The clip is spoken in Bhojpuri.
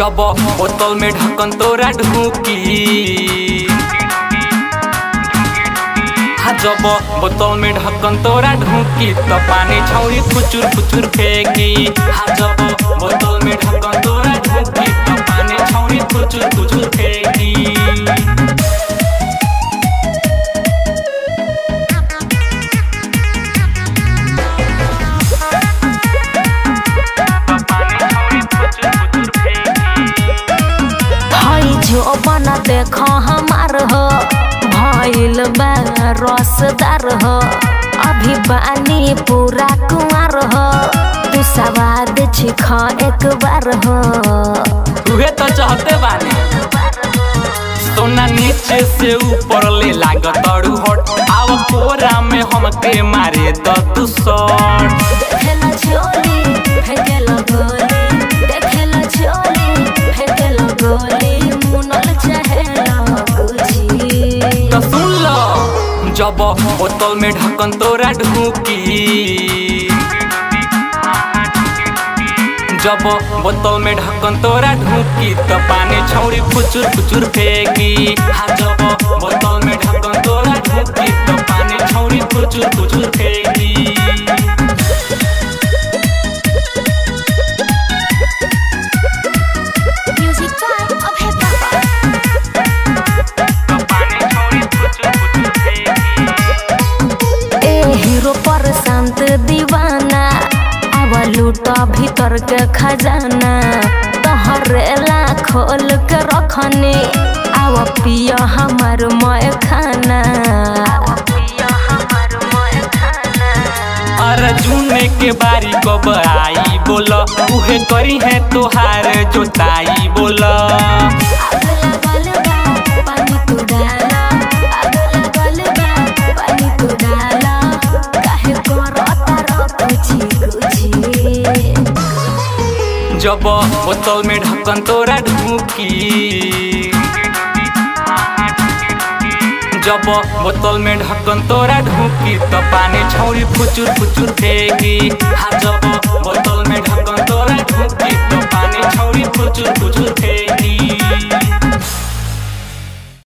जब बोतल में ढक्कन तोरा ढूकी हाँ जब बोतल में ढक्कन तोरा ढूकी तो पानी छौरी फुचुर फुचुर फेंकी हाँ जब बोतल में ढक्कन तोरा ढूकी तो पानी छौरी फुचुर फुचुर फेंकी हई जो बना देख हमार हो भइल बा रसदार हो अभी बानी पूरा कुंवर हो तू सवाद छिख एक बार हो तुहे तो चाहते बानी सोना नीचे से ऊपर ले लागत अड़ू हट आव कोरा में हमके मारे द तू शॉट देखेला झोली फेंकेला गोली देखेला झोली फेंकेला गोली मुनल चाहेला गुची तो सुन लो जब बोतल में ढक्कन तोरा ढूकी जब बोतल में ढक्कन तोरा ढूकी तो पानी छौरी फुचुर फुचुर फेंकी हाँ जब बोतल में ढक्कन तोरा ढूकी तो पानी छौरी फुचुर फुचुर फेंकी म्यूजिक टाइम अब है पापा ए हीरो पर शांत दीवाना अब लूटा भीतर के खजाना तहरेला खोल के रखने अब पिया हमर मय खाना अर्जुन के बारी कब आई बोल उहे करी है तोहार जोताई बोल आग लगल बा, पानी तू डाला आग लगल बा, पानी तू डाला काहे करता रह कुची कुची जब बोतल में ढक्कन तोरा ढूकी जब बोतल में ढक्कन तोरा ढूकी तो पानी छौरी फुचुर फुचुर फेंकी हाँ जब बोतल